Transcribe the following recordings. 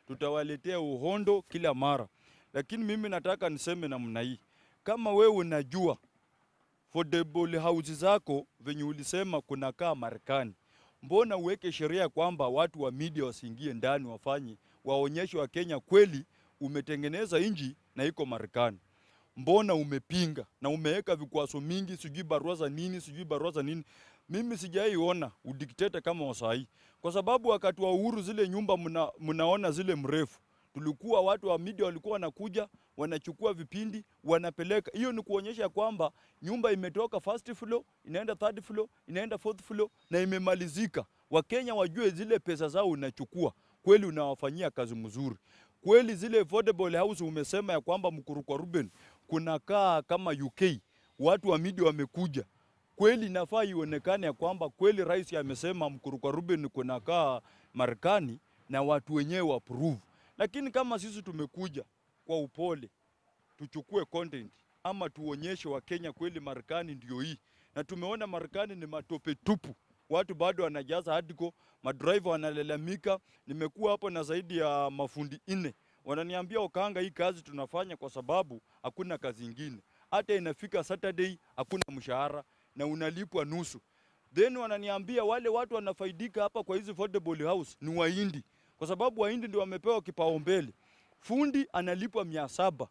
tutawaletea uhondo kila mara. Lakini mimi nataka niseme namna hii, kama wewe unajua affordable house zako venye ulisema kunakaa Marekani, mbona uweke sheria kwamba watu wa media wasiingie ndani wafanye waonyeshe wa Kenya kweli umetengeneza inji na iko Marekani? Mbona umepinga na umeweka vikwazo mingi, sijui barua za nini, sijui barua za nini? Mimi sijaiona udikteta kama wasahii, kwa sababu wakati wa uhuru zile nyumba mna, mnaona zile mrefu tulikuwa watu wa media walikuwa wanakuja wanachukua vipindi wanapeleka. Hiyo ni kuonyesha kwamba nyumba imetoka first floor inaenda third floor inaenda fourth floor na imemalizika. Wakenya wajue zile pesa zao unachukua kweli, unawafanyia kazi mzuri kweli. Zile affordable house umesema ya kwamba mkuru kwa Ruben kunakaa kama UK, watu wa media wamekuja kweli, inafaa ionekane ya kwamba kweli rais amesema mkuru kwa Ruben kunakaa Marekani na watu wenyewe wa approve lakini kama sisi tumekuja kwa upole tuchukue content ama tuonyeshe Wakenya kweli Marekani ndio hii, na tumeona Marekani ni matope tupu, watu bado wanajaza article, madriver wanalalamika. Nimekuwa hapo na zaidi ya mafundi nne wananiambia Okanga, hii kazi tunafanya kwa sababu hakuna kazi ingine, hata inafika Saturday hakuna mshahara na unalipwa nusu. Then wananiambia wale watu wanafaidika hapa kwa hizi affordable house ni Wahindi kwa sababu Wahindi ndio wamepewa kipaumbele. Fundi analipwa mia saba,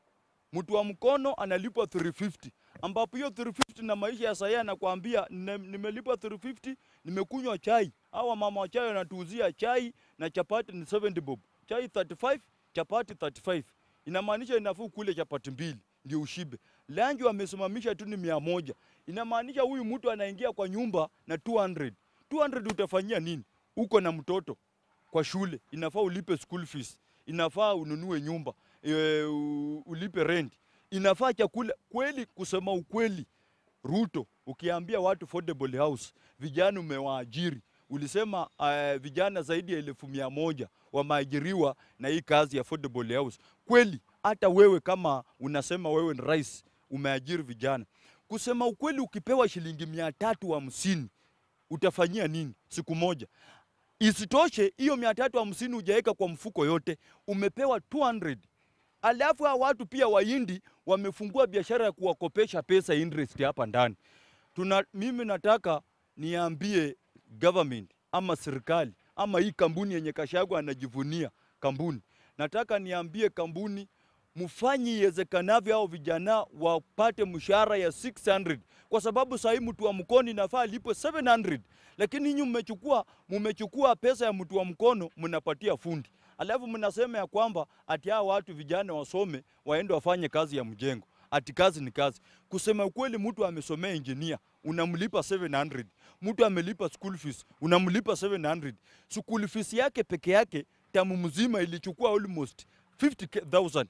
mtu wa mkono analipwa 350, ambapo hiyo 350 na maisha ya sahii anakuambia nimelipwa 350, nimekunywa chai. Hawa mama wa chai wanatuuzia chai na chapati ni 70 bob, chai 35, chapati 35. Inamaanisha inafuu kule chapati mbili ndio ushibe. Lanji wamesimamisha tu ni mia moja, inamaanisha huyu mtu anaingia kwa nyumba na 200. 200 utafanyia nini? Uko na mtoto kwa shule, inafaa ulipe school fees, inafaa ununue nyumba e, ulipe rent, inafaa chakula. Kweli, kusema ukweli, Ruto, ukiambia watu affordable house, vijana umewaajiri, ulisema uh, vijana zaidi ya elfu mia moja wameajiriwa na hii kazi ya affordable house. Kweli hata wewe kama unasema wewe ni rais, umeajiri vijana. Kusema ukweli, ukipewa shilingi mia tatu hamsini utafanyia nini siku moja? Isitoshe, hiyo mia tatu hamsini hujaweka kwa mfuko yote, umepewa 200. Alafu hao watu pia Wahindi wamefungua biashara ya kuwakopesha pesa interest hapa ndani. Tuna, mimi nataka niambie government ama serikali ama hii kampuni yenye Kashagwa anajivunia kampuni, nataka niambie kampuni mfanye iwezekanavyo hao vijana wapate mshahara ya 600 kwa sababu sahii mtu wa mkono inafaa alipwe 700 lakini nyinyi mmechukua mmechukua pesa ya mtu wa mkono mnapatia fundi, alafu mnasema ya kwamba ati hao watu vijana wasome waende wafanye kazi ya mjengo. Ati kazi ni kazi. Kusema ukweli, mtu amesomea engineer unamlipa 700, mtu amelipa school fees unamlipa 700. School fees yake peke yake tamu mzima ilichukua almost 50,000.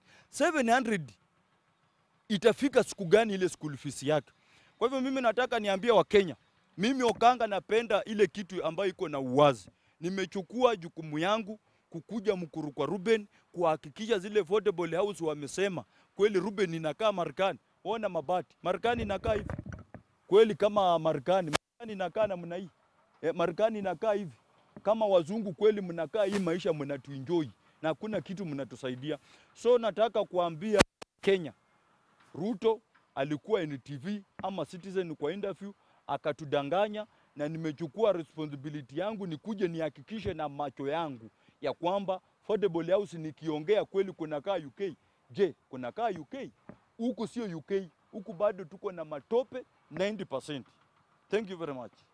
700 itafika siku gani ile school fees yake? Kwa hivyo mimi nataka niambie Wakenya, mimi Okanga napenda ile kitu ambayo iko na uwazi. Nimechukua jukumu yangu kukuja mkuru kwa Ruben kuhakikisha zile affordable house wamesema kweli Ruben inakaa Marekani. Ona mabati. Marekani inakaa hivi. Kweli kama Marekani, Marekani inakaa namna hii. E, Marekani inakaa hivi. Kama wazungu kweli mnakaa hii maisha mnatuenjoy na hakuna kitu mnatusaidia. So nataka kuambia Kenya, Ruto alikuwa NTV ama Citizen kwa interview akatudanganya, na nimechukua responsibility yangu nikuje nihakikishe na macho yangu ya kwamba affordable house nikiongea kweli kunakaa UK. Je, kunakaa UK? Huku sio UK, huku bado tuko na matope 90%. Thank you very much.